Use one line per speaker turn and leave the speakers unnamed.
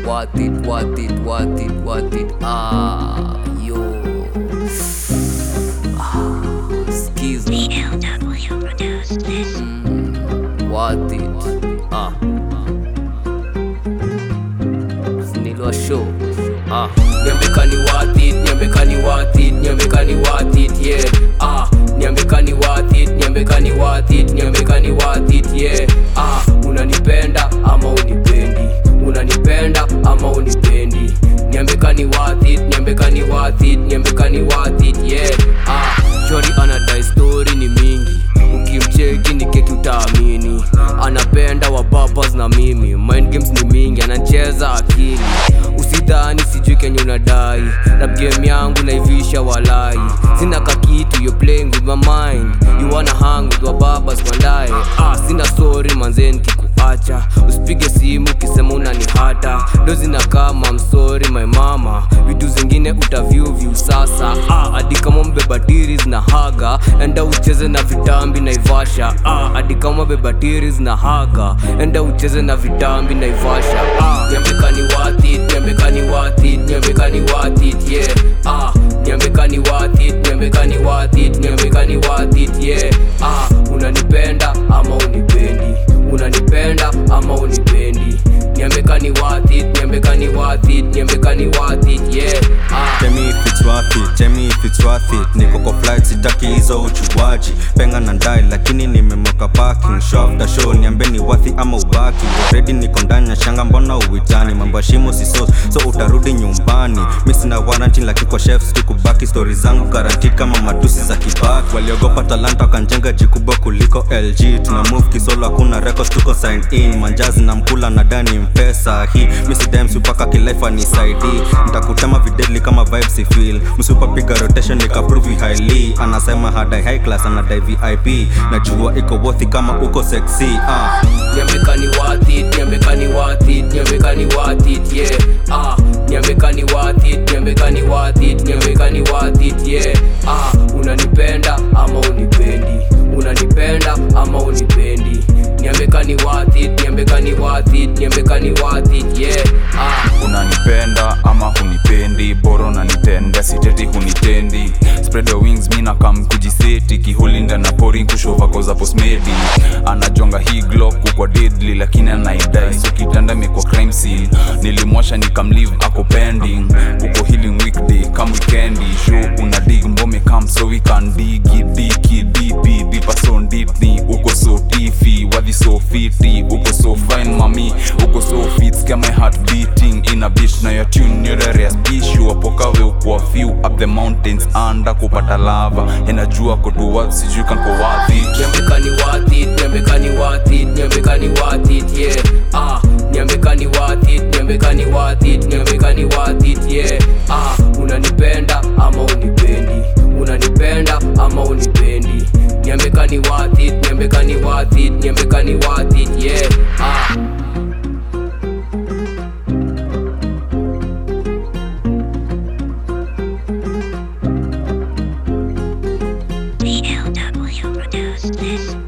worth it, worth it, worth it, worth it. Ah, yo. Ah, excuse me.
LW produced this.
Worth it. Ah. Nilwa show. Ah. Nyambekani worth it, nyambekani worth it, nyambekani worth it, yeah. Ah. Nyambekani worth it, nyambekani worth it, nyambekani worth it, yeah. Ah. Unanipenda ama unipendi? Unanipenda ama unipendi? Nyambekani worth it, nyambekani worth it, nyambekani worth it, yeah. Ah. Shori anadai story ni mingi ukimcheki ni keki utaamini anapenda wababas na mimi mind games ni mingi anacheza akili usidhani sijui kenye unadai rap game yangu naivisha walai sina kakitu you playing with my mind you wanna hang with wababas kwandae ah, sina story manzeni kikuacha usipige simu ukisema unanihata dozi na kama msori my mama vitu zingine utavyu vyu sasa ah, hadi kama mbebatiris na haga enda ucheze na vitambi naivasha ah, hadi kama bebatiris na haga enda ucheze na vitambi naivasha ah, nyambekani watit nyambekani watit nyambekani watit yeah ah, nyambekani watit nyambekani watit nyambekani watit yeah ah, unanipenda ama unipendi unanipenda ama unipendi nyambekani watit nyambekani watit nyambekani watit yeah ah.
Tell me if it's worth it, tell me if it's worth it Niko kwa flight sitaki hizo uchuwaji Penga na ndai lakini nimemoka parking Show after show niambe ni worthy ama ubaki Already niko ndani ya shanga mbona uitani Mambo ya shimo si sauce, so utarudi nyumbani Mi sina warranty lakini kwa chefs tu kubaki Story zangu guaranteed kama matusi za kibaki Waliogopa talanta wakanjenga jikubwa kuliko LG Tuna move kisolo hakuna records tuko sign in Manjazi na mkula na dani mpesa hii Mi si dem supaka kilaifa ni saidi Nitakutema videdli kama vibes si feel Msupa piga rotation nikaprove highly Anasema hadai high class anadai VIP Najua iko worthy kama uko sexy ah.
nyambekani watit nyambekani watit nyambekani watit yeah ah nyambekani watit nyambekani watit nyambekani watit yeah ah unanipenda ama unipendi unanipenda ama unipendi nyambekani watit nyambekani watit nyambekani watit yeah ah
unanipenda ama hunipendi bora unanitenda siteti hunitendi spread your wings mina kam kujiseti kihulinda na pori kushova koza posmedi anajonga hii glock kwa deadly lakini anaidai so kitanda imekuwa crime scene nilimwasha nikamlive ako pending uko healing weekday kam weekendi show una dig mbome kam so we can digi diki dipi dipa so nditni uko so tifi wadhi so fiti uko so fine mami uko so fit scare my heart beating in a bitch na your tune nyorere spishu apokawe ukwa few up the mountains anda kupata lava enajua kotuwa sijui kanko wathi
nyambekani watit nyambekani watit nyambekani watit yeah ah nyambekani watit nyambekani watit nyambekani watit yeah ah unanipenda ama unipendi unanipenda ama unipendi nyambekani watit nyambekani watit nyambekani watit yeah ah
LW produced this.